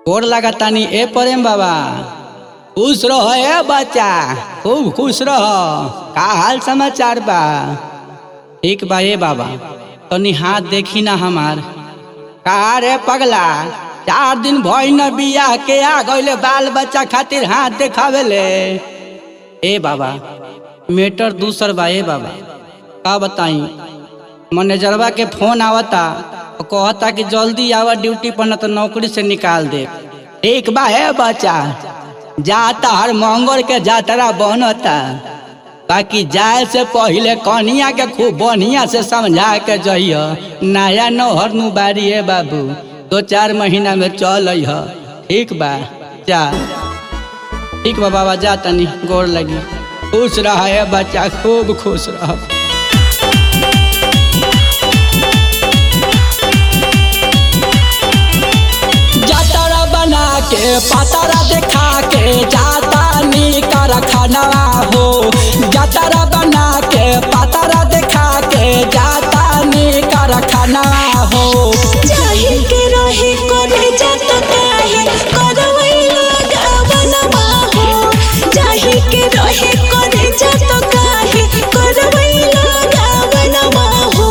गोर लागतानी ए प्रेम बाबा खुश रह ए बच्चा खूब खुश रह का हाल समाचार बा ठीक बा ए बाबा तनी हाथ देखी ना हमार का रे पगला चार दिन भई न बियाह के आ गइले बाल बच्चा खातिर हाथ देखावेले ए बाबा मेटर दूसर बा ए बाबा का बताई मैनेजरवा के फोन आवता और कहता कि जल्दी आवा ड्यूटी पर न तो नौकरी से निकाल दे ठीक बा है बच्चा जाता हर मंगल के जातरा बनता बाकी जाए से पहले कनिया के खूब बढ़िया से समझा के जइह नया नौहर नु बारी है बाबू दो चार महीना में चल अइह ठीक बा जा ठीक बा बाबा जा तनी गोर लगी खुश रह है बच्चा खूब खुश रह जातरा बना के पातरा देखा के जाता नी कर खानवा हो जातरा बना के पातरा देखा के जाता नी कर खानवा हो जाहि के रहे करे जात काहे करवैला गावनमा हो जाहि के रहे करे जात काहे करवैला गावनमा हो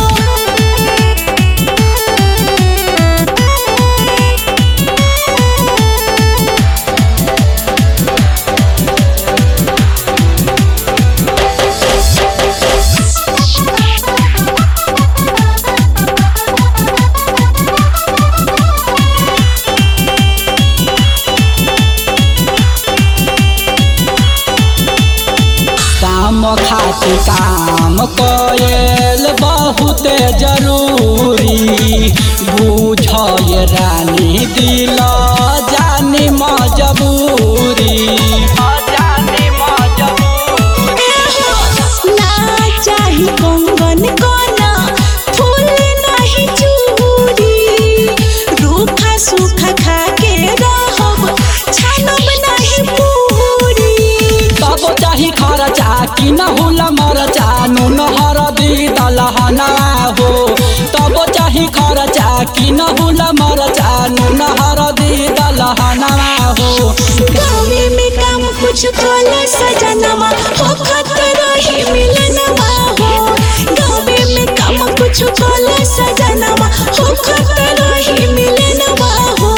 काम खातिर काम कयल बहुत जरूरी बुझय रानी दिल जानी मजबूरी जानी मजबूरी ना चाही कंगन कोना फूल नाही चूड़ी रूखा सूखा खा के रहब छानब नाही पूरी तब चाही खर्चा कि न हुल मरचा नून हरदी दलहना हो तब चाही खर्चा कि न हुल मरचा नून हरदी दलहना हो गाँवे में काम कुछ कला सजनवा हो खतरा ही मिलनवा हो गाँवे में काम कुछ कला सजनवा हो खतरा ही मिलनवा हो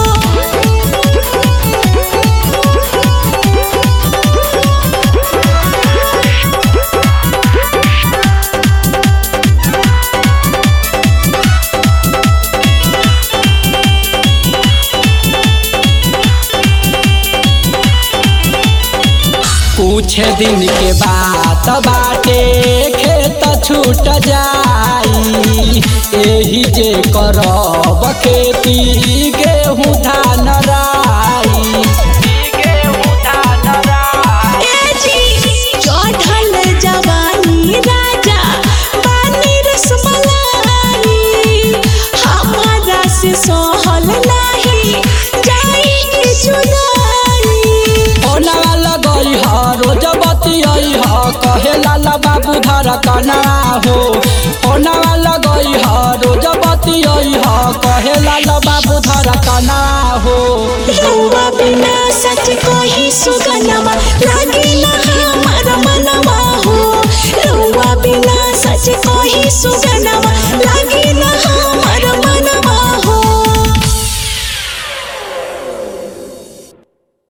कुछ दिन के बाद बाटे खेत छूट जाई एही जे करब खेती गेहूँ धान राई गेहूँ धान राई चढ़ल जवानी राजा पानी रसमलाई हमारा से सहल नाही जाई के जुदाई ओना लगई ह रोज बतियई ह कहे लाला बाबू धर कना हो ओना लगई ह रोज बतियई ह कहे लाला बाबू धर कना हो रउआ बिना सच कही सुगनमा लागे ना हमारा मनवा हो रउआ बिना सच कही सुगनमा लागे